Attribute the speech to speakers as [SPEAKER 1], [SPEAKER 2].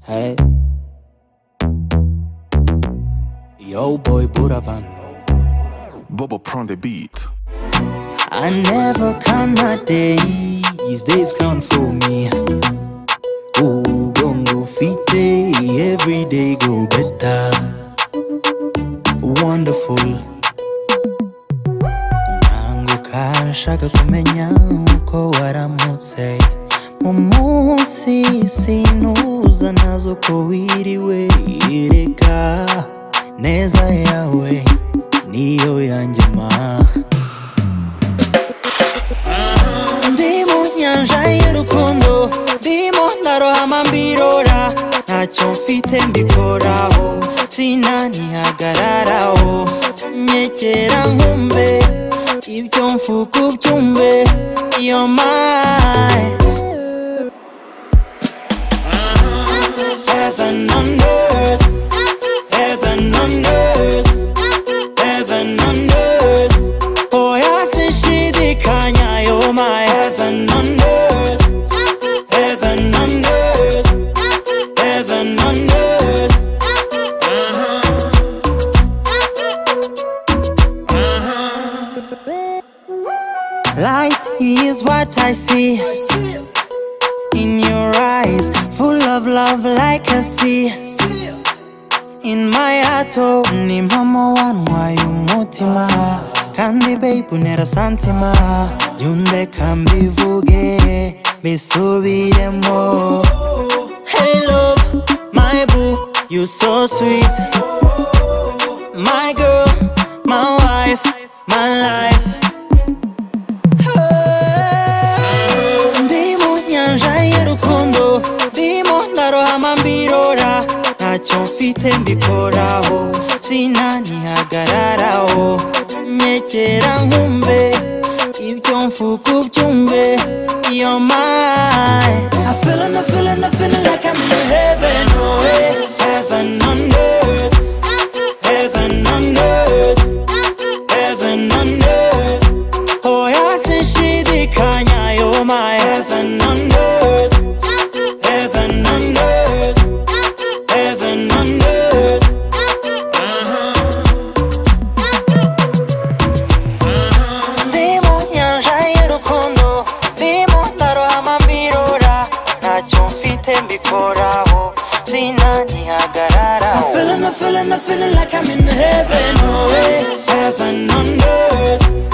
[SPEAKER 1] Hey. Yo boy Buravan.
[SPEAKER 2] Bobo prend des beats.
[SPEAKER 1] I never count my days, days count for me. Ooh, gongo fite, every day go better. Wonderful. Nangu kashaka kumenya uko waramutse. Mu munsi sinuza nazo ko wiriwe reka neza yawe niyo yanjye ma ndi mu nyanja y'urukundo ndimo ndarohama mbirora ntacyo mfite mbikoraho sinanihagararaho nyegera nkumbe ibyo mvuga ubyumve iyo mayi Heaven on earth, heaven on earth, heaven on earth. Oya sinshidikanya, you're my heaven on earth, heaven on earth, heaven on earth. Light is what I see in your eyes, full of love like a sea. In my heart, oh, ni mama wanwa y'umutima kandi babe unera santima yundeka mbivuge bisubiremo Hey love, my boo, you so sweet My girl, my wife, my life ndi mu nyanja y'urukundo ndimo ndarohama mbirora ntacyo mfite mbikoraho sinanihagararaho nyegera nkumbe ibyo mvuga ubyumve iyo mayi I feelin', I feelin', I feelin' like I'm in heaven, oh hey. Heaven on earth, heaven on earth, heaven on earth. Oh, yes, and she the Kanye, you're my heaven on earth, heaven on earth, heaven on earth. Ndi mu nyanja y'urukundo, ndimo ndarohama mbirora, ntacyo mfite mbikoraho, sinanihagararaho. I'm feeling, I'm feeling, I'm feeling like I'm in heaven, oh hey. Heaven on earth,